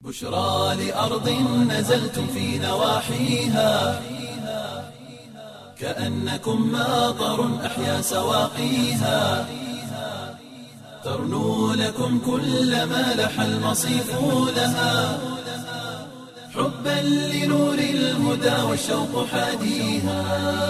بشرى لأرض نزلتم في نواحيها كأنكم ماطر أحيا سواقيها ترنو لكم كل ما لح المصيف لها حبا لنور الهدى والشوق حاديها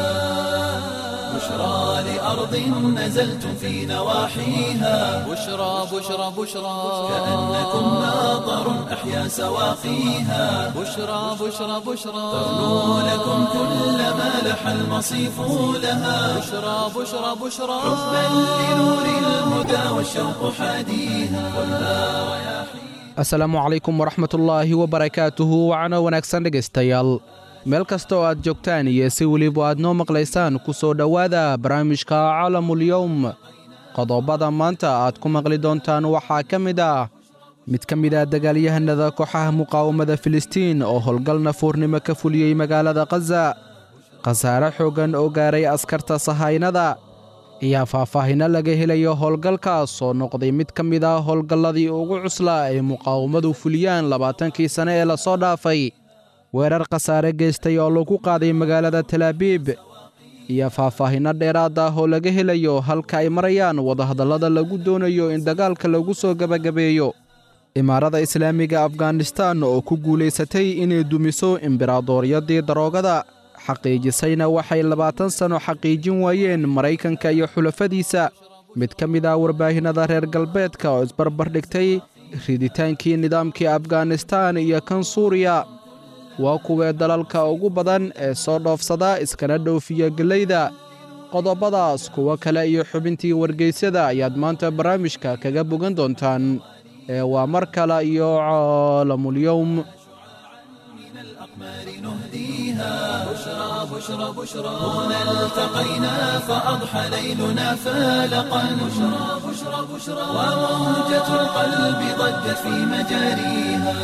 بشرى لأرض نزلتم في نواحيها بشرى بشرى بشرى كأنكم ماطر أحيا سواقيها بشرى بشرى بشرى ترنو لكم كل ما لح المصيف لها بشرى بشرى بشرى حبا لنور الهدى والشوق حاديها خذها رياحينا asalaamu calaykum waraxmatullaahi wabarakaatuhu wacno wanaagsan dhegaystayaal meel kasta oo aad joogtaan iyo si weliba aad noo maqlaysaan ku soo dhowaada barnaamijka caalamulyowm qodobada maanta aad ku maqli doontaan waxaa ka mid ah mid ka mid ah dagaalyahanada kooxaha muqaawamada filistiin oo howlgal nafuurnimo ka fuliyey magaalada khaza khasaare xooggan oo gaaray askarta sahaynada ayaa faahfaahinno laga helayo howlgalkaas oo noqday mid ka mid ah howlgalladii ugu cuslaa ay muqaawamadu fuliyaan labaatankii sane ee lasoo dhaafay weerar khasaare geystay oo lagu qaaday magaalada talaabiib iyo faahfaahinno dheeraad ah oo laga helayo halka ay marayaan wadahadallada lagu doonayo in dagaalka lagu soo gebagabeeyo imaarada islaamiga afghanistan oo ku guulaysatay inay dumiso imberaadooryadii daroogada xaqiijisayna waxay labaatan sanno xaqiijin waayeen maraykanka iyo xulafadiisa mid ka mid ah warbaahinnada reer galbeedka oo isbarbar dhigtay riditaankii nidaamkii afghanistan iyo kan suuriya waa kuwee dalalka ugu badan ee soo dhoofsada iskana dhoofiya gellayda qodobadaas kuwo kale iyo xubintii wargeysyada ayaad maanta barnaamijka kaga bogan doontaan ee waa mar kale iyo caalamulyowm الأقمار نهديها بشرى بشرى بشرى هنا التقينا فأضحى ليلنا فالقا بشرى بشرى بشرى وموجة القلب ضجت في مجاريها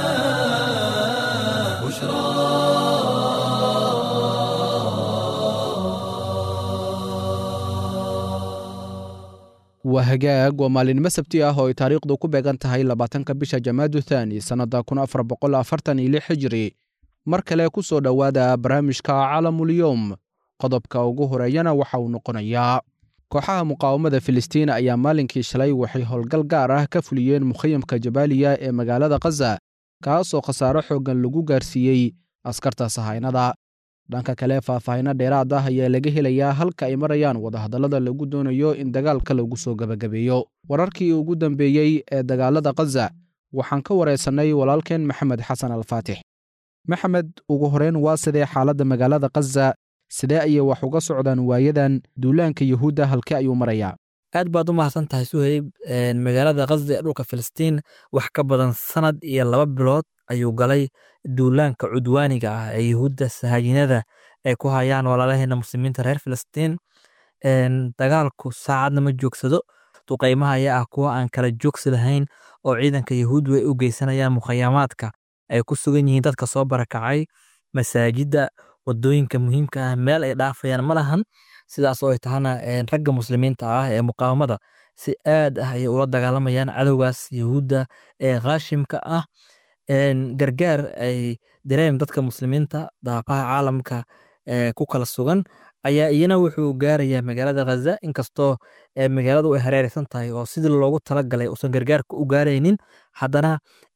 بشرى waa hagaag waa maalinimo sabti ah oo ay taariikhdu ku beegan tahay labaatanka bisha jamaadu thaani sannadda kun afar boqol afartan iyo lix hijri mar kale ku soo dhowaada barnaamijka caalamulyowm qodobka ugu horeeyana waxa uu noqonayaa kooxaha muqaawamada filistiin ayaa maalinkii shalay waxay howlgal gaar ah ka fuliyeen mukhayamka jabaaliya ee magaalada khaza kaasoo khasaaro xooggan lagu gaarsiiyey askarta sahaynada dhanka kale faahfaahinno dheeraad ah ayaa laga helayaa halka ay marayaan wadahadallada lagu doonayo in dagaalka lagu soo gebagabeeyo wararkii ugu dambeeyey ee dagaalada khaza waxaan ka wareysannay walaalkeen maxamed xasan alfaatix maxamed ugu horeyn waa sidee xaaladda magaalada khaza sidee ayay wax uga socdaan waayadan duulaanka yuhuudda halkee ayuu marayaa aad baad u mahadsan tahay suhayb magaalada khaza ee dhulka filistiin wax ka badan sanad iyo laba bilood ayuu galay duulaanka cudwaaniga ah ee yuhuudda sahaayinada ay ku hayaan walaalaheena muslimiinta reer filistiin dagaalku saacadna ma joogsado duqaymaha ayaa ah kuwa aan kala joogsi lahayn oo ciidanka yuhuuddu ay u geysanayaan mukhayamaadka ay ku sugan yihiin dadka soo barakacay masaajidda wadooyinka muhiimka ah meel ay dhaafayaan ma lahan sidaas oo ay tahana ragga muslimiinta ah ee muqaawamada si aad ah ayay ula dagaalamayaan cadowgaas yuhuudda ee khaashimka ah gargaar ay dareem dadka muslimiinta daaqaha caalamka ku kala sugan ayaa iyana wuxuu gaarayaa magaalada khaza inkastoo magaaladu ay hareereysan tahay oo sidii loogu talagalay uusan gargaarka u gaaraynin haddana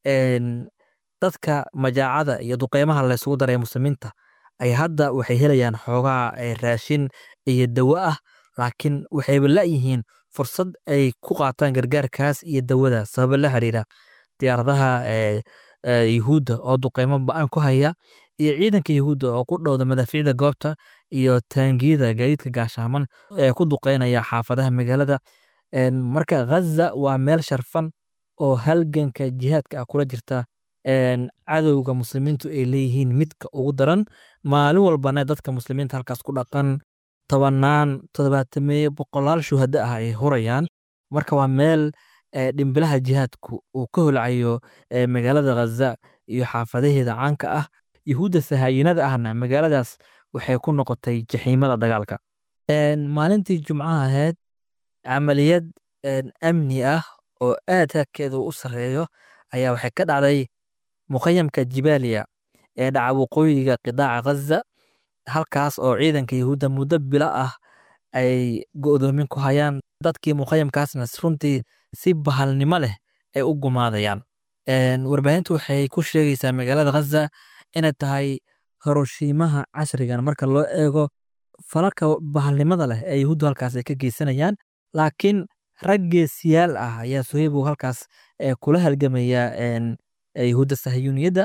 dadka majaacada iyo duqeymaha laysugu daray muslimiinta ay hadda waxay helayaan xoogaa raashin iyo dawo ah laakiin waxayba la'yihiin fursad ay ku qaataan gargaarkaas iyo dawada sababa la xiriira diyaaradaha yuhuudda oo duqeymo ba-an ku haya iyo ciidanka yuhuudda oo ku dhowda madaafiicda goobta iyo taangiyada gaadiidka gaashaaman ee ku duqeynaya xaafadaha magaalada marka khaza waa meel sharfan oo halganka jihaadka ah kula jirta cadowga muslimiintu ay leeyihiin midka ugu daran maalin walbana dadka muslimiinta halkaas ku dhaqan tobanaan toddobaatameeye boqolaal shuhada ah ay hurayaan marka waa meel dhimbilaha jihaadku uu ka holcayo magaalada khaza iyo xaafadaheeda caanka ah yuhuudda sahaayinada ahna magaaladaas waxay ku noqotay jaxiimada dagaalka maalintii jumcaha ahayd camaliyad amni ah oo aad hakeedu u sareeyo ayaa waxay ka dhacday mukhayamka jibaaliya ee dhaca waqooyiga qidaaca ghaza halkaas oo ciidanka yahuudda muddo bilo ah ay go'doomin ku hayaan dadkii mukhayamkaasna runtii si bahalnimo leh ay u gumaadayaan warbaahintu waxay ku sheegaysaa magaalada ghaza inay tahay horoshiimaha casrigan marka loo eego falalka bahalnimada leh ee yahuuddu halkaas ay ka geysanayaan laakiin rag geesiyaal ah ayaa sohaybu halkaas kula halgamaya yahuudda sahiyuuniyadda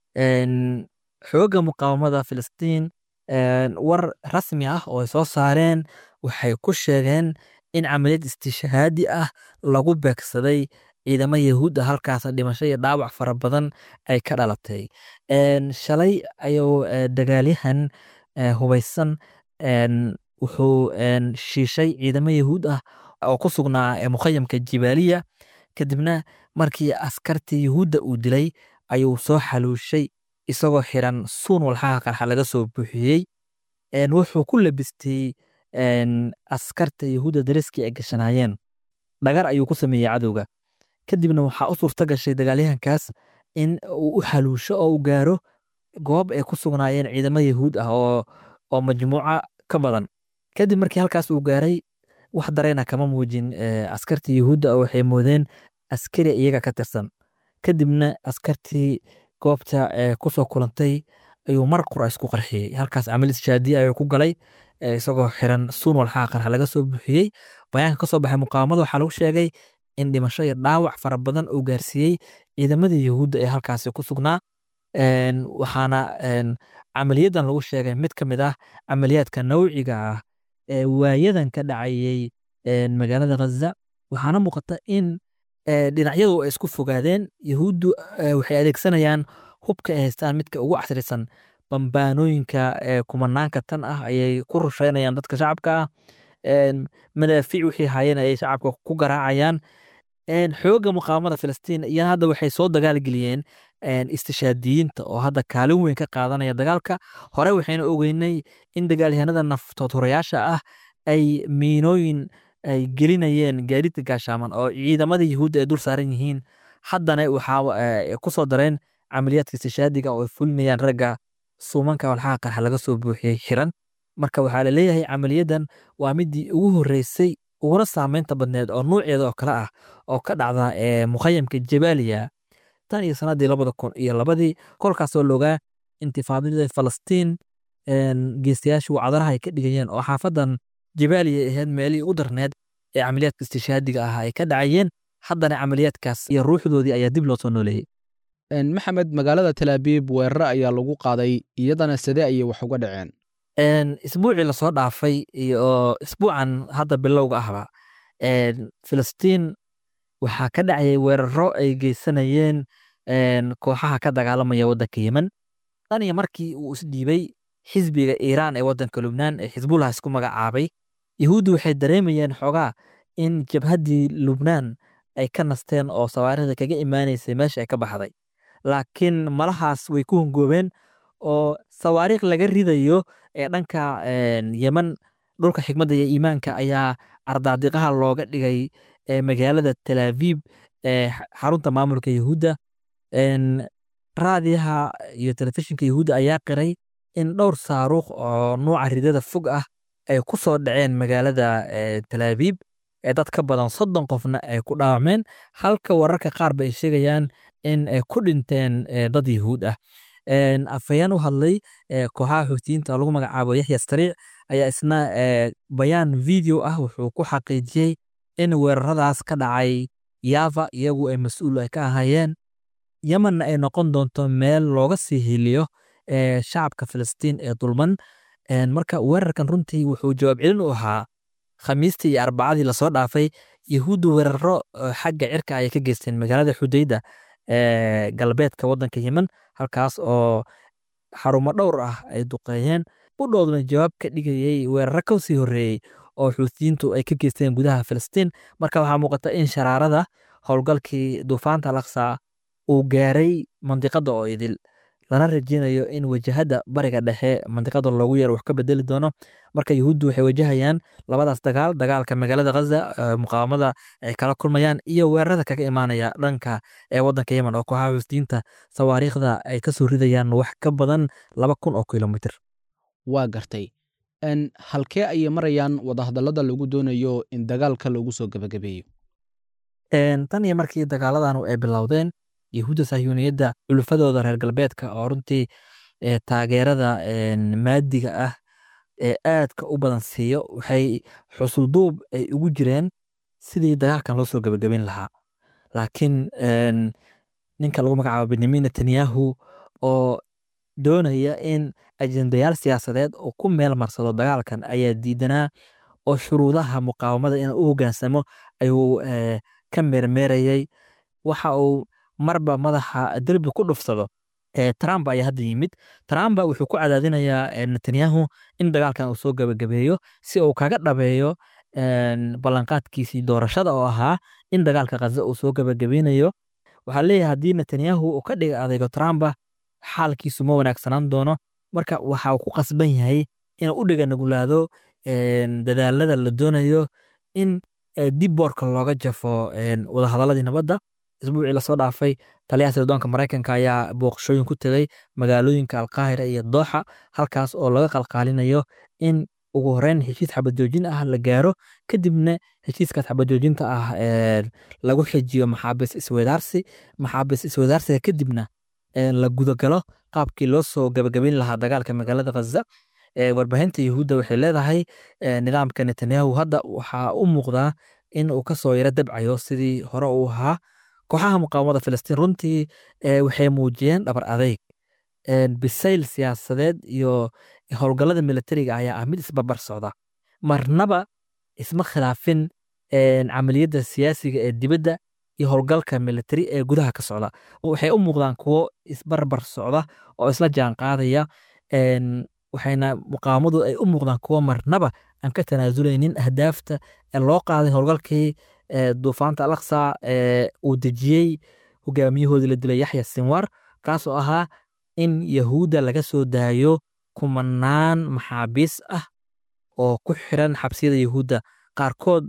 xoogga muqaawamada filistiin war rasmi ah oo ay soo saareen waxay ku sheegeen in camaliyad istishahaadi ah lagu beegsaday ciidamo yahuud ah halkaas dhimasho iyo dhaawac fara badan ay ka dhalatay shalay ayuu dagaalyahan hubaysan wuxuu shiishay ciidamo yahuud ah oo ku sugnaa mukhayamka jibaaliya kadibna markii askartii yahuudda uu dilay ayuu soo xaluushay isagoo xiran suun walxaha qarxa laga soo buuxiyey wuxuu ku labistay askarta yahuudda dariskii ay gashanaayeen dhagar ayuu ku sameeyey cadowga kadibna waxaa u suurta gashay dagaalyahankaas in uu u xaluusho oo u gaaro goob ay ku sugnaayeen ciidamo yahuud ah oo majmuuca ka badan kadib markii halkaas uu gaaray wax dareena kama muujin askartii yahuudda oo waxay moodeen askari iyaga ka tirsan kadibna askartii goobta kusoo kulantay ayuu mar qura isku qarxiyey halkaas camalis shaadiya ayuu ku galay isagoo xiran suun walxaha qarxa laga soo buuxiyey bayaanka kasoo baxay muqaawamada waxaa lagu sheegay in dhimasho iyo dhaawac fara badan uu gaarsiiyey ciidamadii yahuudda ee halkaasi ku sugnaa waxaana camaliyadan lagu sheegay mid ka mid ah camaliyaadka nawciga ah ee waayadan ka dhacayey magaalada ghaza waxaana muuqata in dhinacyadu ay isku fogaadeen yahuuddu waxay adeegsanayaan hubka ay haystaan midka ugu casrisan bambaanooyinka kumanaanka tan ah ayay ku rusheynayaan dadka shacabka ah madaafiic wixii haayeen ayay shacabka ku garaacayaan xoogga muqaawamada filistiin iyana hadda waxay soo dagaalgeliyeen istishaadiyiinta oo hadda kaalin weyn ka qaadanaya dagaalka hore waxayna ogeynay in dagaalyahanada naftoodhorayaasha ah ay miinooyin ay gelinayeen gaadiidka gaashaaman oo ciidamada yahuudda ay dul saaran yihiin haddana waxaa ku soo dareen camaliyaadka istishaadiga oo ay fulinayaan ragga suumanka walxaha qarxa laga soo buuxiyey xiran marka waxaa laleeyahay camaliyadan waa midii ugu horreysay uguna saameynta badneed oo nuuceeda oo kale ah oo ka dhacda mukhayamka jabaaliya tan iyo sanadii labada kun iyo labadii kolkaasoo loogaa intifaadada falastiin geestayaashu wacdaraha ay ka dhigayeen oo xaafadan jabaaliya ahayd meelihii u darneed ee camaliyaadka istishaadiga ah ay ka dhacayeen haddana camaliyaadkaas iyo ruuxdoodii ayaa dib loo soo nooleeyey maxamed magaalada talaabiib weeraro ayaa lagu qaaday iyadana sidee ayay wax uga dhaceen isbuucii lasoo dhaafay iyo isbuucan hadda bilowga ahba filistiin waxaa ka dhacayay weeraro ay geysanayeen kooxaha ka dagaalamaya waddanka yemen tan iyo markii uu isdhiibay xisbiga iiraan ee waddanka lubnaan ee xisbullah isku magacaabay yahuuddu waxay dareemayeen xoogaa in jabhaddii lubnaan ay ka nasteen oo sawaarida kaga imaanaysay meesha ay ka baxday laakiin malahaas way ku hongoobeen oo sawaariikh laga ridayo ee dhanka yemen dhulka xikmadda iyo iimaanka ayaa ardaadiqaha looga dhigay magaalada talaaviib ee xarunta maamulka yahuudda raadiyaha iyo telefishinka yahuudda ayaa qiray in dhowr saaruuq oo nuuca ridada fog ah ay ku soo dhaceen magaalada talaaviib ee dad ka badan soddon qofna ay ku dhaawacmeen halka wararka qaar ba ay sheegayaan in ay ku dhinteen dad yahuud ah afhayeen u hadlay kooxaha xuutiyiinta oo lagu magacaabo yaxya sariic ayaa isna bayaan video ah wuxuu ku xaqiijiyey in weeraradaas ka dhacay yava iyagu ay mas-uul ay ka ahaayeen yemenna ay noqon doonto meel looga sii hiliyo shacabka filistiin ee dulman marka weerarkan runtii wuxuu jawaab celin u ahaa khamiistii iyo arbacadii lasoo dhaafay yahuuddu weeraro xagga cirka ayay ka geysteen magaalada xudayda ee galbeedka waddanka yemen halkaas oo xarumo dhowr ah ay duqeeyeen budhooduna jawaab ka dhigayey weeraro ka sii horreeyey oo xuutiyiintu ay ka geysteen gudaha filistiin marka waxaa muuqata in sharaarada howlgalkii duufaanta laksa uu gaaray mandiqada oo idil lana rajeynayo in wajahada bariga dhexe mandiqada loogu yeero wax ka bedeli doono marka yuhuuddu waxay wajahayaan labadaas dagaal dagaalka magaalada ghaza muqaawamada ay kala kulmayaan iyo weerarada kaga imaanaya dhanka ee wadanka yemen oo kooxaha xusdiinta sawaariikhda ay kasoo ridayaan wax ka badan laba kun oo kilomitr waa gartay halkee ayay marayaan wadahadallada lagu doonayo in dagaalka lagu soo gebagabeeyo tan iyo markii dagaaladan ay bilowdeen yahuudda sahyuuniyadda culufadooda reer galbeedka oo runtii taageerada maadiga ah ee aadka u badan siiyo waxay xusulduub ay ugu jireen sidii dagaalkan loo soo gebagabeyn lahaa laakiin ninka lagu magacaabo benyamin netanyahu oo doonaya in ajendayaal siyaasadeed uu ku meel marsado dagaalkan ayaa diidanaa oo shuruudaha muqaawamada inuu u hogaansamo ayuu ka meermeerayay waxa uu marba madaxa derbi ku dhufsado trump ayaa hadda yimid trump wuxuu ku cadaadinayaa netanyahu in dagaalkan uu soo gebagabeeyo si uu kaga dhabeeyo ballanqaadkiisii doorashada oo ahaa in dagaalka khaza uu soo gebagabeynayo waxaa leeyahay haddii netanyahu uu ka dhiga adeygo trumpa xaalkiisu ma wanaagsanaan doono marka waxa uu ku qasban yahay inuu u dhiga nugulaado dadaalada la doonayo in dib boorka looga jafo wadahadaladii nabadda isbuucii lasoo dhaafay taliyaha sirdoonka maraykanka ayaa booqashooyin ku tegay magaalooyinka alqaahira iyo dooxa halkaas oo laga qalqaalinayo in ugu horeyn heshiis xabajoojin ah la gaaro kadibna heshiiskaas xabajoojinta ah lagu xijiyo maxaabiis iswadaarsi maxaabiis iswadaarsiga kadibna la gudagalo qaabkii loo soo gabagabeyn lahaa dagaalka magaalada khaza warbaahinta yahuudda waxay leedahay nidaamka netanyahu hadda waxaa u muuqdaa in uu kasoo yaro dabcayo sidii hore uu ahaa kooxaha muqaawamada filistiin runtii waxay muujiyeen dhabar adeyg bisayl siyaasadeed iyo howlgallada militariga ayaa ah mid isbarbar socda marnaba isma khilaafin camaliyadda siyaasiga ee dibadda iyo howlgalka militari ee gudaha ka socda waxay u muuqdaan kuwo isbarbar socda oo isla jaan qaadaya waxayna muqaawamadu ay u muuqdaan kuwo marnaba aan ka tanaasuleynin ahdaafta ee loo qaaday howlgalkii duufaanta alaqsa uu dejiyey hogaamiyahoodii la dilay yaxya sinwar kaasoo ahaa in yahuudda laga soo daayo kumanaan maxaabiis ah oo ku xiran xabsiyada yahuudda qaarkood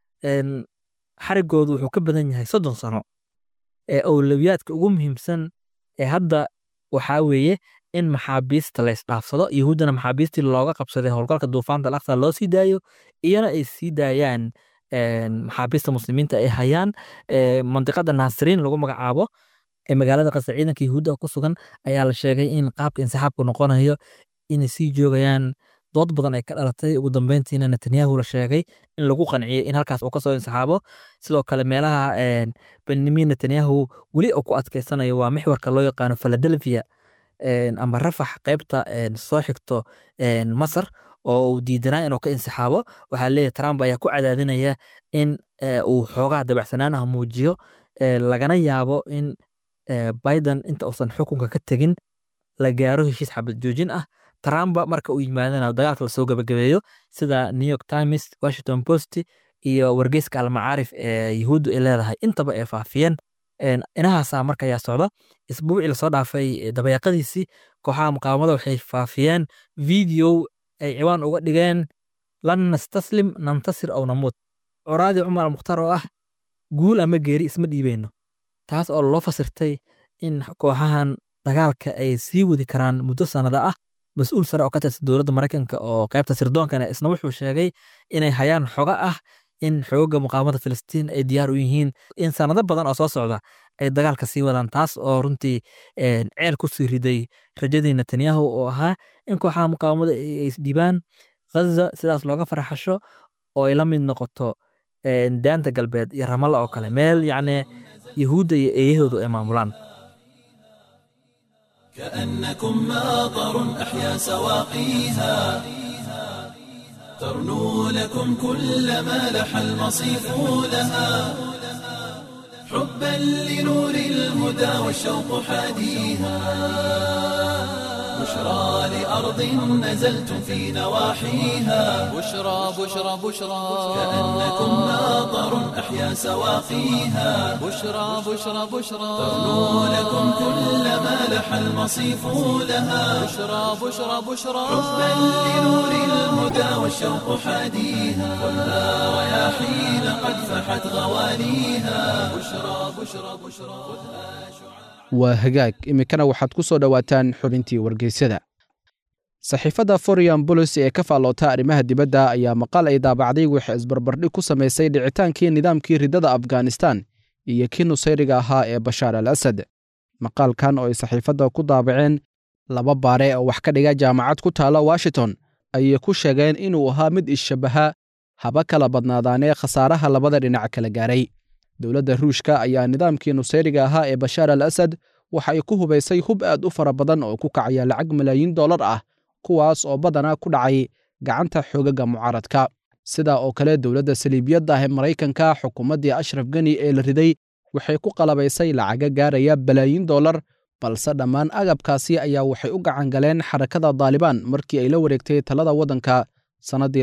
xarigoodu wuxuu ka badan yahay soddon sano ee owlawiyaadka ugu muhiimsan ee hadda waxaa weeye in maxaabiista la isdhaafsado yahuuddana maxaabiistii looga qabsaday howlgalka duufaanta alaqsa loo sii daayo iyana ay sii daayaan maxaabiista muslimiinta ay hayaan mandiqada naasiriin lagu magacaabo ee magaalada qasa ciidanka yahuudda ku sugan ayaa la sheegay in qaabka insixaabku noqonayo inay sii joogayaan dood badan ay ka dhalatay ugu dambeyntiina netanyahu la sheegay in lagu qanciyey in halkaas uu kasoo insixaabo sidoo kale meelaha benyamin netanyahu weli uu ku adkeysanayo waa mixwarka loo yaqaano philadelphia ama rafax qeybta soo xigto masar oo uu diidanaa inuu ka insixaabo waxaa leeyahy trump ayaa ku cadaadinaya in uu xoogaha dabacsanaan ah muujiyo lagana yaabo in biden inta uusan xukunka ka tegin la gaaro heshiis xabad joojin ah trumpa marka uu yimaadana dagaalka lasoo gabagabeeyo sida new york times washington post iyo wargeyska almacaarif ee yahuuddu ay leedahay intaba ay faafiyeen inahaasa marka ayaa socda isbuucii lasoo dhaafay dabayaaqadiisii kooxaha muqaawamada waxay faafiyeen video ay ciwaan uga dhigeen lan nastaslim nantasir ow namuut coraadii cumar almukhtaar oo ah guul ama geeri isma dhiibeyno taas oo loo fasirtay in kooxahan dagaalka ay sii wadi karaan muddo sanada ah mas-uul sare oo ka tirsan dowladda maraykanka oo qaybta sirdoonkana isna wuxuu sheegay inay hayaan xogo ah in xooga muqaawamada filistiin ay diyaar u yihiin in sanado badan oo soo socda ay dagaalka sii wadaan taas oo runtii ceel ku sii riday rajadii netanyahu oo ahaa in kooxaha muqaawamada ay isdhibaan ghaza sidaas looga farxasho oo ay la mid noqoto daanta galbeed iyo ramalla oo kale meel yacni yahuudda iyo eeyahoodu ay maamulaan كأنكم ماطر أحيا سواقيها ترنو لكم كل ما لح المصيف لها حبا لنور الهدى والشوق حاديها بشرى لأرض نزلتم في نواحيها بشرى بشرى بشرى كأنكم ماطر أحيا سواقيها بشرى بشرى بشرى ترنو لكم كل ما لح المصيف لها بشرى بشرى بشرى حبا لنور الهدى والشوق حاديها خذها رياحين قد فحت غواليها بشرى بشرى بشرى waa hagaag iminkana waxaad ku soo dhowaataan xubintii wargeysyada saxiifadda forian bolis ee ka faalloota arrimaha dibadda ayaa maqal ay daabacday waxay isbarbardhig ku samaysay dhicitaankii nidaamkii riddada afghanistan iyo kii nusayriga ahaa ee bashaar al asad maqaalkan oo ay saxiifadda ku daabaceen laba baare oo wax ka dhiga jaamacad ku taalla washington ayay ku sheegeen inuu ahaa mid isshabaha haba kala badnaadaanee khasaaraha labada dhinac kala gaaray dowladda ruushka ayaa nidaamkii nusayriga ahaa ee bashaar al asad waxa ay ku hubaysay hub aad u fara badan oo ku kacaya lacag malaayiin dollar ah kuwaas oo badanaa ku dhacay gacanta xoogaga mucaaradka sidaa oo kale dowladda saliibiyadda ah ee maraykanka xukuumaddii ashraf geni ee la riday waxay ku qalabaysay lacaga gaaraya balaayiin dollar balse dhammaan agabkaasi ayaa waxay u gacan galeen xarakada daalibaan markii ay la wareegtay talada waddanka sannaddii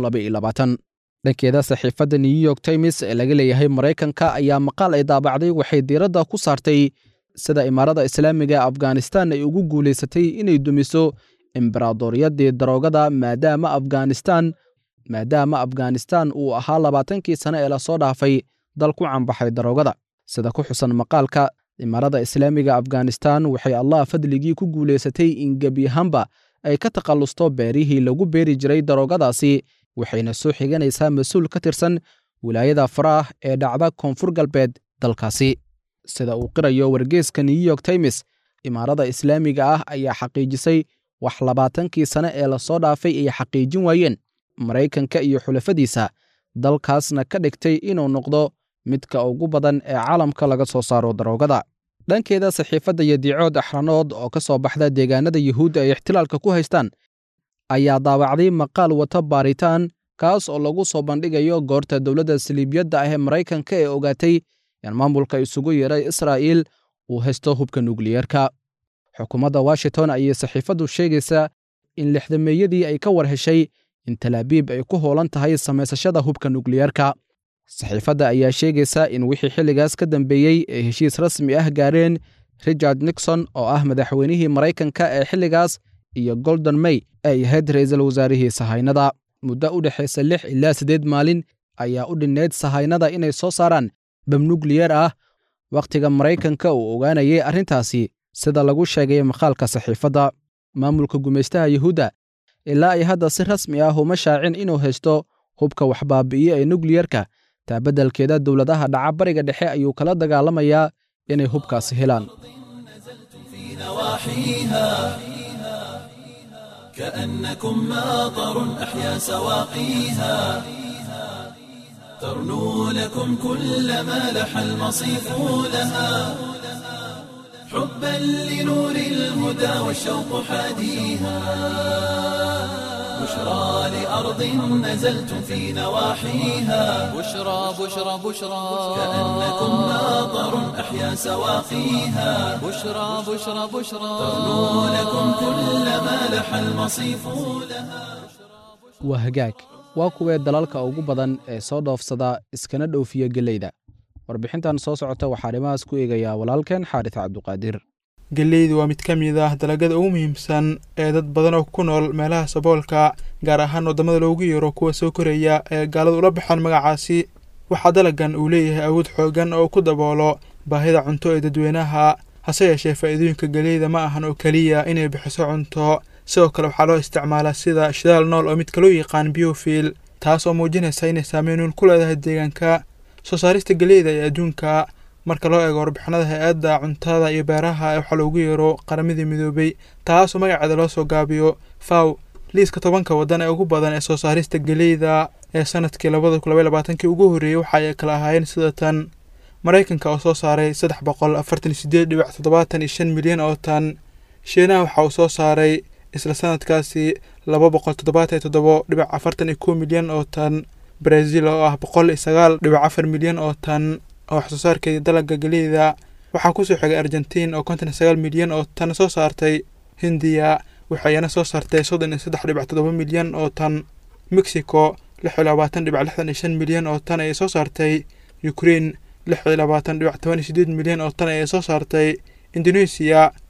dhankeeda saxiifadda new york times ee laga leeyahay maraykanka ayaa maqaal ay daabacday waxay diiradda ku saartay sida imaarada islaamiga ee afghanistan ay ugu guulaysatay inay dumiso embaradoriyadii daroogada maadaama afghanistan maadaama afghanistan uu ahaa labaatankii sane ee lasoo dhaafay dal ku canbaxay daroogada sida ku xusan maqaalka imaarada islaamiga afghanistan waxay allah fadligii ku guulaysatay in gebi ahaanba ay ka takhallusto beerihii lagu beeri jiray daroogadaasi waxayna soo xiganaysaa mas-uul ka tirsan wilaayada faraah ee dhacda koonfur galbeed dalkaasi sida uu qirayo wargeeska new york times imaarada islaamiga ah ayaa xaqiijisay wax labaatankii sane ee lasoo dhaafay ay xaqiijin waayeen maraykanka iyo xulafadiisa dalkaasna ka dhigtay inuu noqdo midka ugu badan ee caalamka laga soo saaro daroogada dhankeeda saxiifadda yadiicood axranood oo ka soo baxda deegaanada yuhuudda ay ixtilaalka ku haystaan ayaa daawacday maqaal wata baaritaan kaas oo lagu soo bandhigayo goorta dowladda saliibiyadda ah ee maraykanka ee ogaatay in maamulka isugu yeeray israa'iil uu haysto hubka nukliyeerka xukuumadda washington ayay saxiifaddu sheegaysaa in lixdameeyadii ay ka war heshay in talaabiib ay ku hoolan tahay samaysashada hubka nukliyeerka saxiifadda ayaa sheegaysa in wixii xilligaas ka dambeeyey ay heshiis rasmi ah gaareen richard nixon oo ah madaxweynihii maraykanka ee xilligaas iyo golden may ay ahayd ra'iisul wasaarihii sahaynada muddo u dhexaysa lix ilaa siddeed maalin ayaa u dhinnayd sahaynada inay soo saaraan bam nukliyeer ah wakhtiga maraykanka uu ogaanayay arrintaasi sida lagu sheegay maqaalka saxiifadda maamulka gumaystaha yuhuudda ilaa ay hadda si rasmi ah uma shaacin inuu haysto hubka waxbaabi'iye ee nukliyerka taa beddelkeeda dowladaha dhaca bariga dhexe ayuu kala dagaalamayaa inay hubkaasi helaan نواحيها كأنكم ماطر أحيا سواقيها ترنو لكم كل ما لح المصيف لها حبا لنور الهدى والشوق حاديها بشرى لأرض نزلتم في نواحيها بشرى بشرى بشرى كأنكم ماطر أحيا سواقيها بشرى بشرى بشرى ترنو لكم كل ما لح المصيف لها waa hagaag waa kuwee dalalka ugu badan ee soo dhoofsada iskana dhoofiya geleyda warbixintan soo socota waxaa arrimahaas ku eegayaa walaalkeen xaaris cabduqaadir geleydu waa mid ka mid ah dalagyada ugu muhiimsan ee dad badan oo ku nool meelaha saboolka gaar ahaan waddamada loogu yeero kuwa soo koraya ee gaaladu ula baxaan magacaasi waxaa dalagan uu leeyahay awood xoogan oo ku daboolo baahida cunto ee dadweynaha hase yeeshee faa'iidooyinka geleyda ma ahan oo keliya inay bixiso cunto sidoo kale waxaa loo isticmaalaa sida shidaal nool oo midka loo yaqaan biofil taas oo muujinaysa inay saameynuun ku leedahay deegaanka soo saarista geleyda ee adduunka marka loo eego warbixinada hay-adda cuntada iyo beeraha ee waxaa loogu yeero qaramadii midoobay taasoo magaceeda loo soo gaabiyo faw liiska tobanka waddan ee ugu badan ee soo saarista geleyda ee sanadkii labada kun labay labaatankii ugu horreeyey waxa ay kala ahaayeen sida tan maraykanka oo soo saaray saddex boqol afartan iyo sideed dhibic toddobaatan iyo shan milyan oo tan shiinaha waxa uu soo saaray isla sanadkaasi laba boqol toddobaatan iyo toddobo dhibic afartan iyo kow milyan oo tan brazil oo ah boqol iyo sagaal dhibic afar milyan oo tan oo wax soo saarkeeda dalagga geleyda waxaa kusoo xigay argentiin oo konton iyo sagaal milyan oo tan soo saartay hindiya waxayna soo saartay soddon iyo saddex dhibic toddoba milyan oo tan mexico lix iyo labaatan dhibic lixdan iyo shan milyan oo tan ayay soo saartay ukraine lix iyo labaatan dhibic toban iyo sideed milyan oo tan ayay soo saartay indonesia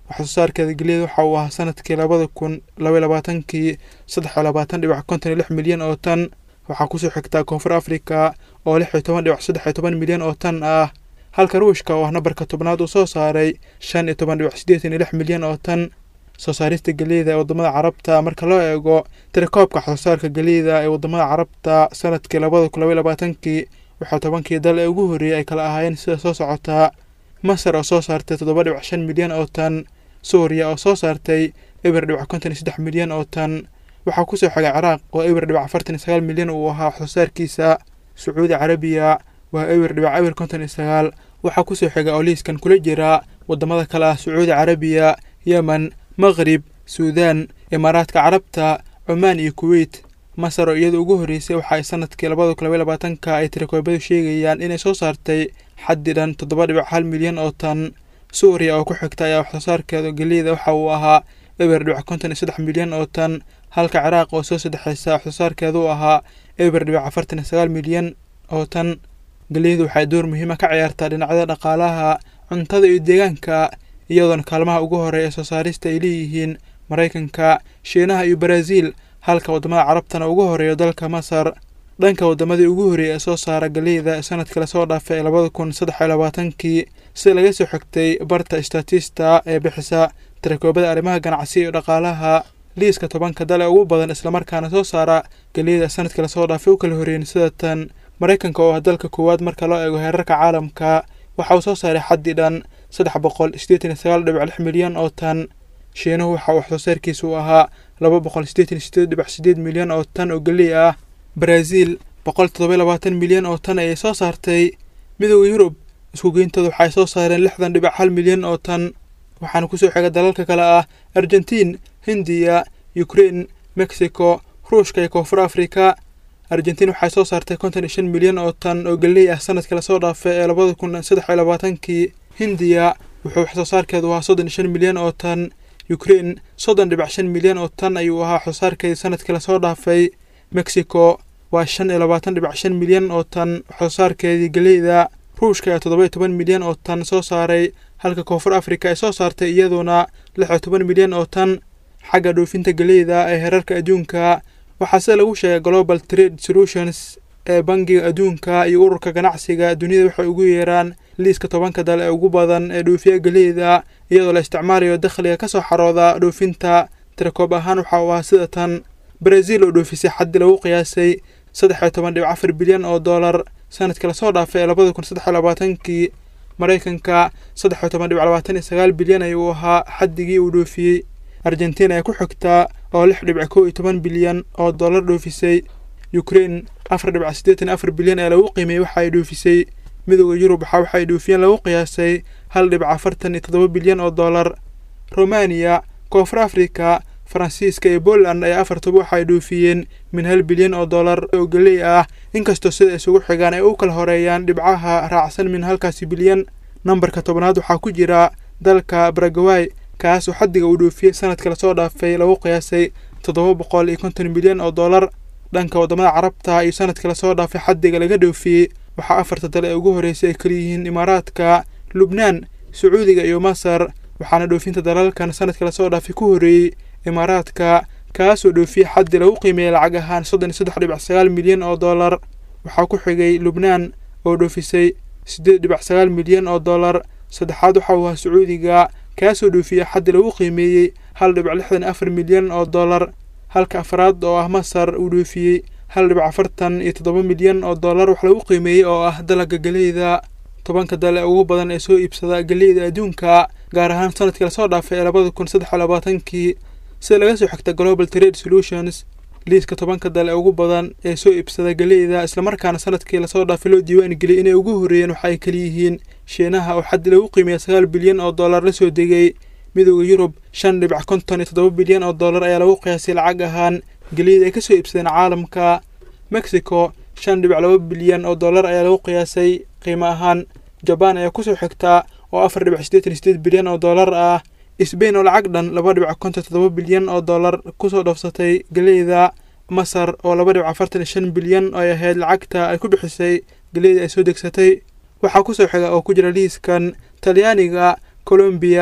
waxsoo saarkeeda geliyada waxa uu ahaa sanadkii labada kun labaiy labaatankii saddex iyo labaatan dhibac konton iyo lix milyan oo tan waxaa kusoo xigtaa koonfur afrika oo lix iyo toban dhibac saddex iyo toban milyan oo tan ah halka ruushka oo ah nambarka tobnaad uu soo saaray shan iyo toban dhibac siddeetan iyo lix milyan oo tan soo saarista geliyda ee waddamada carabta marka loo eego tirakoobka waxsoo saarka geliyda ee waddamada carabta sanadkii labada kun labaiy labaatankii waxaa tobankii dal ee ugu horreeyey ay kala ahaayeen sida soo socotaa masar oo soo saartay toddoba dhibac shan milyan oo tan suuriya oo soo saartay eber dhibac konton iyo saddex milyan oo tan waxaa kusoo xigay ciraaq oo eber dhibac afartan iyo sagaal milyan uu ahaa waxsoo saarkiisa sacuudi carabiya waa eber dhibac eber konton iyo sagaal waxaa kusoo xigay oo liiskan kula jira waddamada kale ah sacuudi carabiya yemen maqrib suudaan imaaraadka carabta cumaan iyo kuweyt masar oo iyada ugu horreysay waxa ay sanadkii labada kun labaiy labaatanka ay tirakoobadu sheegayaan inay soo saartay xaddi dhan toddoba dhibac hal milyan oo tan suuriya oo ku xigta ayaa waxsoo saarkeeda geliyada waxa uu ahaa eber dhibac konton iyo saddex milyan oo tan halka ciraaq oo soo saddexaysa waxsoo saarkeeda u ahaa eber dhibac afartan iyo sagaal milyan oo tan geliyadu waxay door muhiima ka ciyaartaa dhinacyada dhaqaalaha cuntada iyo deegaanka iyadoona kaalmaha ugu horeeya soo saarista ay leeyihiin maraykanka shiinaha iyo baraaziil halka waddamada carabtana ugu horeeyo dalka masar dhanka waddamadii ugu horreeyay ee soo saara galeyda sanadkii lasoo dhaafay ee labada kun saddex iyo labaatankii sida laga soo xigtay barta statista ee bixisa tirakoobada arrimaha ganacsi iyo dhaqaalaha liiska tobanka dal ee ugu badan islamarkaana soo saara galeyda sanadkii lasoo dhaafay u kala horreeyeen sida tan maraykanka oo ah dalka koowaad marka loo eego heerarka caalamka waxa uu soo saaray xaddi dhan saddex boqol siddeetan iyo sagaal dhibic lix milyan oo tan shiinuhu waxa uu waxsoo saarkiisa u ahaa laba boqol siddeetan iyo sideed dhibic sideed milyan oo tan oo geley ah baraaziil boqol toddoba labaatan milyan oo tan ayay soo saartay midooda yurub isku geyntooda waxaay soo saareen lixdan dhibic hal milyan oo tan waxaana kusoo xiga dalalka kale ah argentiin hindiya ukrein mexico ruushka iyo koonfur afrika argentiin waxay soo saartay konton iyo shan milyan oo tan oo geley ah sanadkii lasoo dhaafay ee labada kun saddex iyo labaatankii hindiya wuxuu waxsoo saarkeedu ahaa soddon iyo shan milyan oo tan ukrein soddon dhibic shan milyan oo tan ayuu ahaa waxsoo saarkeedii sanadkii lasoo dhaafay mexico waa shan iyo labaatan dhibic shan milyan oo tan waxsoo saarkeedii geleyda ruushka ayaa toddoba iyo toban milyan oo tan soo saaray halka koonfur afrika ay soo saartay iyaduna lix iyo toban milyan oo tan xagga dhoofinta geleyda ee heerarka adduunka waxaa sida lagu sheegay global trade solutions ee bangiga adduunka iyo ururka ganacsiga duniyada waxay ugu yeeraan liiska tobanka dal ee ugu badan ee dhoofiya geleyda iyadoo la isticmaalayo dakhliga ka soo xarooda dhoofinta tirakoob ahaan waxa uu ahaa sida tan baraziil oo dhoofisay xaddi lagu qiyaasay saddex iyo toban dhibic afar bilyan oo dollar sanadkii lasoo dhaafay ee labada kun saddex iyo labaatankii maraykanka saddex iyo toban dhibic labaatan iyo sagaal bilyan ayuu ahaa xaddigii uu dhoofiyey argentiin ayaa ku xigtaa oo lix dhibic kow iyo toban bilyan oo dollar dhoofisay ukrein afar dhibic siddeetan afar bilyan ee lagu qiimeeyey waxa ay dhoofisay midooda yurub waxa waxay dhoofiyeen lagu qiyaasay hal dhibic afartan iyo toddoba bilyan oo dollar romaniya koonfur afrika faransiiska iyo poland ayaa afartuba waxa ay dhoofiyeen min hal bilyan oo dollar oo geley ah inkastoo sida isugu xigaan ay u kala horeeyaan dhibcaha raacsan min halkaasi bilyan nambarka tobnaad waxaa ku jira dalka baragaway kaas oo xaddiga uu dhoofiyey sanadka lasoo dhaafay lagu qiyaasay toddoba boqol iyo konton milyan oo dollar dhanka waddamada carabta iyo sanadka lasoo dhaafay xaddiga laga dhoofiyey waxaa afarta dal ee ugu horreysay ay kaliyihiin imaaraadka lubnaan sacuudiga iyo masar waxaana dhoofinta dalalkan sanadka lasoo dhaafay ku horreeyey imaaraadka kaasoo dhoofiyey xaddi lagu qiimeeyey lacag ahaan soddon iyo saddex dhibic sagaal milyan oo dollar waxaa ku xigay lubnaan oo dhoofisay siddeed dhibic sagaal milyan oo dollar saddexaad waxa uu ahaa sacuudiga kaasoo dhoofiyey xaddi lagu qiimeeyey hal dhibic lixdan iyo afar milyan oo dollar halka afraad oo ah masar uu dhoofiyey hal dhibic afartan iyo toddoba milyan oo dollar wax lagu qiimeeyey oo ah dalagga geleyda tobanka dal ee ugu badan ee soo iibsada geleyda adduunka gaar ahaan sanadkii lasoo dhaafay ee labada kun saddex iyo labaatankii sida laga soo xigta global trade solutions liiska tobanka dal ee ugu badan ee soo iibsada geleyda islamarkaana sanadkii lasoo dhaafay loo diiwaan geliyay inay ugu horreeyeen waxa ay kaliyihiin shiinaha oo xaddi lagu qiimeeya sagaal bilyan oo dollar la soo degay midooda yurub shan dhibic konton iyo toddoba bilyan oo dollar ayaa lagu qiyaasay lacag ahaan geliyada ay ka soo iibsadeen caalamka mexico shan dhibic laba bilyan oo dollar ayaa lagu qiyaasay qiimo ahaan jabaan ayaa kusoo xigtaa oo afar dhibic siddeetan iyo sideed bilyan oo dollar ah sbain oo lacag dhan laba dhibic konton toddoba bilyan oo dollar kusoo dhoofsatay geleyda masar oo laba dhibic afartan iyo shan bilyan oo ay ahayd lacagta ay ku bixisay geleyda ay soo degsatay waxaa kusoo xiga oo ku jira liiskan talyaaniga colombiya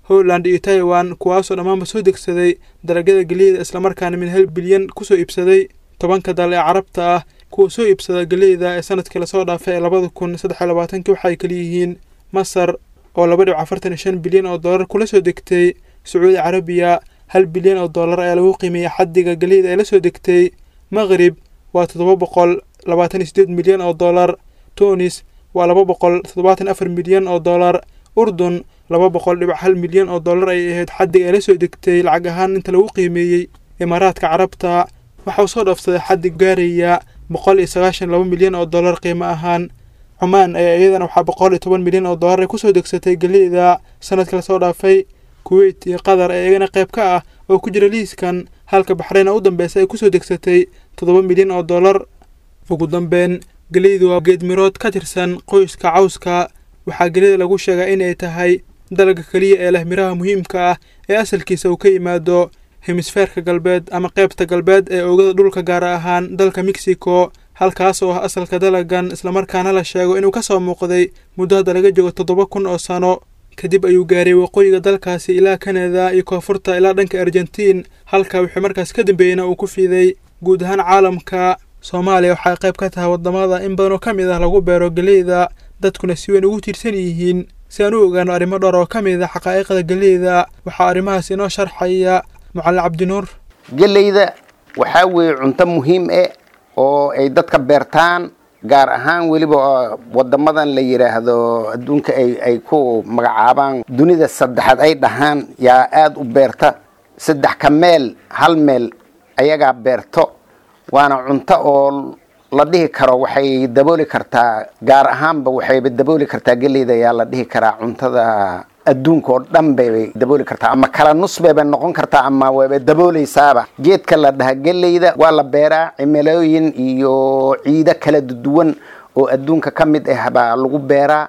holland iyo taiwan kuwaasoo dhammaanba soo degsaday dalagyada geliyda islamarkaana min hal bilyan kusoo iibsaday tobanka dal ee carabta ah kuwa soo iibsada geliyda ee sanadkii lasoo dhaafay ee labada kun saddex iyo labaatankii waxaay kaliyihiin masar oo laba dhibic afartan iyo shan bilyan oo dollar kula soo degtay sacuudi carabiya hal bilyan oo dollar ayaa lagu qiimeeyey xaddiga geliyda ee la soo degtay maqrib waa toddoba boqol labaatan iyo sideed milyan oo dollar tunis waa laba boqol toddobaatan afar milyan oo dollar urdun laba boqol dhibic hal milyan oo dollar ay ahayd xaddiga ee la soo degtay lacag ahaan inta lagu qiimeeyey imaaraadka carabta waxa uu soo dhaafsaday xaddi gaaraya boqol iyo sagaashan laba milyan oo dollar qiimo ahaan cumaan ayaa iyadana waxaa boqol iyo toban milyan oo dollar ay kusoo degsatay geliyda sanadka lasoo dhaafay kuweyt iyo qatar ee iyagana qayb ka ah oo ku jira liiskan halka baxrayn oo u dambeysay ay kusoo degsatay toddoba milyan oo dollar ugu dambeyn geliydu waa geedmirood ka tirsan qoyska cawska waxaa gelida lagu sheegaa inay tahay dalagga keliya ee leh miraha muhiimka ah ee asalkiisa uu ka yimaado hemisfeerka galbeed ama qaybta galbeed ee oogada dhulka gaar ahaan dalka mexico halkaas oo ah asalka dalagan islamarkaana la sheego inuu ka soo muuqday muddo hadda laga joogo toddoba kun oo sano kadib ayuu gaaray waqooyiga dalkaasi ilaa kanada iyo koonfurta ilaa dhanka argentiin halka wixii markaas ka dambeeyeyna uu ku fiiday guud ahaan caalamka soomaaliya waxay qayb ka tahay waddamada in badan oo ka mid ah lagu beero geleyda dadkuna si weyn ugu tiirsan yihiin si aan u ogaano arrimo dhowr oo ka mid ah xaqaa'iqda geleyda waxaa arrimahaas inoo sharxaya macalin cabdinuur geleyda waxaa weeye cunto muhiim eh oo ay dadka beertaan gaar ahaan weliba wadamadan la yidhaahdo adduunka ay ay ku magacaabaan dunida saddexaad ay dhahaan yaa aada u beerta saddex ka meel hal meel ayagaa beerto waana cunto oo la dhihi karo waxay dabooli kartaa gaar ahaanba waxayba dabooli kartaa geleyda ayaa la dhihi karaa cuntada adduunka oo dhan bay dabooli kartaa ama kala nus bayba noqon kartaa ama wayba dabooleysaaba geedka la dhaha geleyda waa la beeraa cimilooyin iyo ciido kala duwan oo adduunka ka mid ah baa lagu beeraa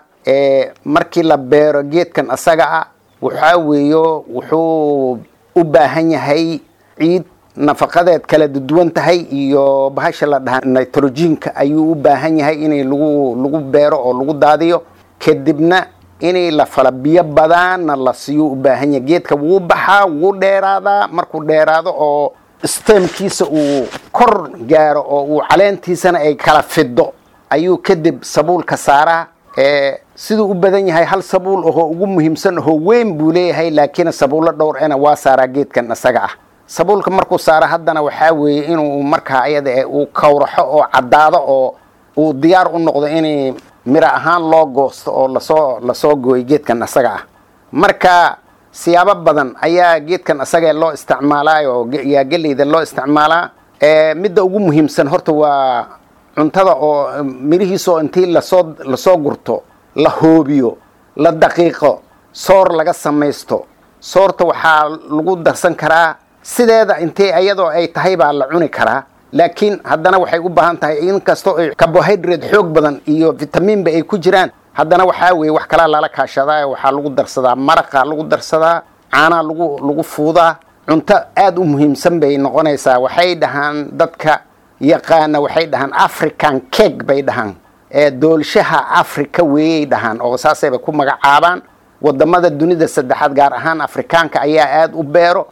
markii la beero geedkan asaga ah waxaa weeyo wuxuu u baahan yahay ciid nafaqadeed kala duwan tahay iyo bahasha la dhaha nitrogenka ayuu u baahan yahay inay lagu lagu beero oo lagu daadiyo kadibna inay la fala biyo badaanna la siiyo u baahan yahay geedka wuu baxaa wuu dheeraadaa markuu dheeraado oo stemkiisa uu kor gaaro oo uu caleentiisana ay kala fido ayuu kadib sabuulka saaraa siduu u badan yahay hal sabuul ahoo ugu muhiimsan ahoo weyn buu leeyahay laakiin sabuullo dhowr ena waa saaraa geedkan isaga ah sabuulka markuu saaro haddana waxaa weeye inuu markaa ayada uu kawraxo oo caddaado oo uu diyaar u noqdo in miro ahaan loo goosto oo lasoo lasoo gooyo geedkan isaga ah marka siyaabo badan ayaa geedkan isagee loo isticmaalaayo yaa geleyda loo isticmaalaa midda ugu muhiimsan horta waa cuntada oo mirihiisa oo intii lasoo lasoo gurto la hoobiyo la daqiiqo soor laga samaysto soorta waxaa lagu darsan karaa sideeda intee iyadoo ay tahay baa la cuni karaa laakiin haddana waxay u baahan tahay inkastoo ay carbohydrate xoog badan iyo vitamiinba ay ku jiraan haddana waxaa weeye wax kalaa lala kaashadaa waxaa lagu darsadaa maraqa lagu darsadaa caanaa lagu lagu fuudaa cunto aada u muhiimsan bay noqonaysaa waxay dhahaan dadka yaqaana waxay dhahaan african cake bay dhahaan ee doolshaha africa weeyay dhahaan oo saasayba ku magacaabaan wadamada dunida saddexaad gaar ahaan afrikaanka ayaa aada u beero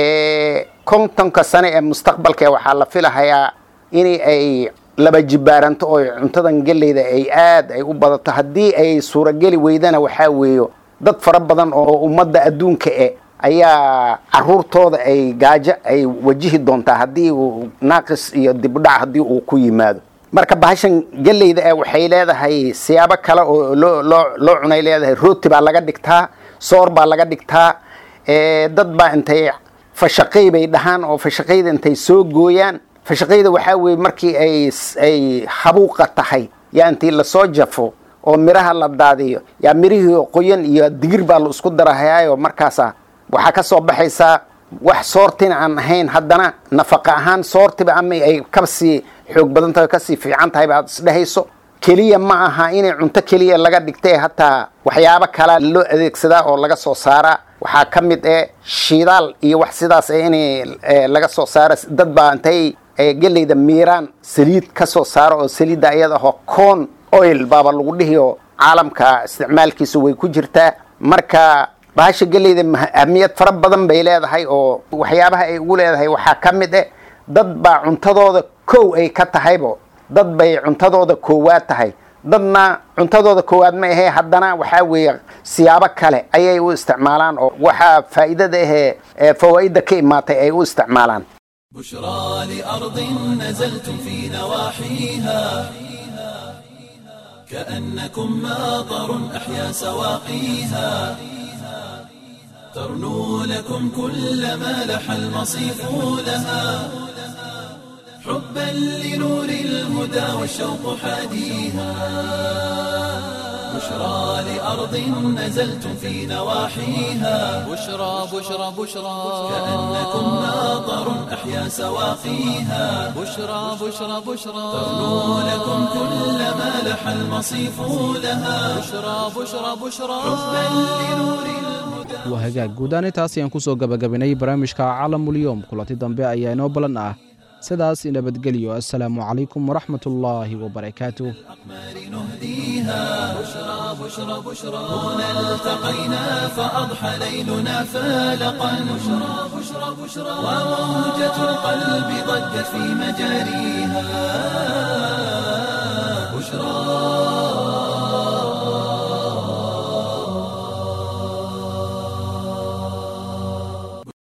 kontonka sane ee mustaqbalka waxaa la filahayaa in ay laba jibaaranto oo cuntadan geleyda ay aad ay u badato haddii ay suurageli weydana waxaa weeyo dad fara badan oo ummadda adduunka e ayaa caruurtooda ay gaajo ay wajihi doontaa haddii uu naaqis iyo dibdhac haddii uu ku yimaado marka bahashan geleyda e waxay leedahay siyaabo kale oo loo loo loo cunay leedahay rooti baa laga dhigtaa soor baa laga dhigtaa dad baa intay fashaqay bay dhahaan oo fashaqayda intay soo gooyaan fashaqayda waxaa weeye markii ay ay habuuqa tahay yaa intii lasoo jafo oo miraha la daadiyo yaa mirihii qoyan iyo digir baa la isku darahayaayo markaasa waxaa ka soo baxaysaa wax soortina aan ahayn haddana nafaqa ahaan soortiba ama ay kasii xoog badan tahay kasii fiican tahay ba aad isdhehayso keliya ma aha inay cunto keliya laga dhigtay hataa waxyaabo kalaa loo adeegsadaa oo laga soo saaraa waxaa ka mid eh shidaal iyo wax sidaas eh in laga soo saaro dad baa intay geleyda miiraan saliid ka soo saaro oo saliidda iyada ahoo corn oil baaba lagu dhihi oo caalamka isticmaalkiisu way ku jirtaa marka bahasha geleyda ahmiyad fara badan bay leedahay oo waxyaabaha ay ugu leedahay waxaa ka mid eh dad baa cuntadooda kow ay ka tahaybo dad bay cuntadooda koowaad tahay dadna cuntadooda koowaad ma ahee haddana waxaa weeye siyaabo kale ayay u isticmaalaan oo waxaa faa'iidada ahee ee fawaa'idda ka imaatay ay u isticmaalaan بشرى لأرض نزلتم في نواحيها كأنكم ماطر أحيا سواقيها ترنو لكم كل ما لح المصيف لها حبا لنور الهدى والشوق حاديها بشرى لأرض نزلتم في نواحيها بشرى بشرى بشرى كأنكم ماطر أحيا سواقيها بشرى بشرى بشرى ترنو لكم كل ما لح المصيف لها بشرى بشرى بشرى حبا لنور الهدى waa hagaag guudahaan intaas ayaan ku soo gabagabinay barnaamijka calamulyoom kulanti dambe ayaa inoo balan ah sidaas nabadgelyo assalaamu calaykum waraxmatullaahi wabarakaatuh نهديها بشرى بشرى بشرى هنا التقينا فأضحى ليلنا فالقا بشرى بشرى بشرى وموجة القلب ضجت في مجاريها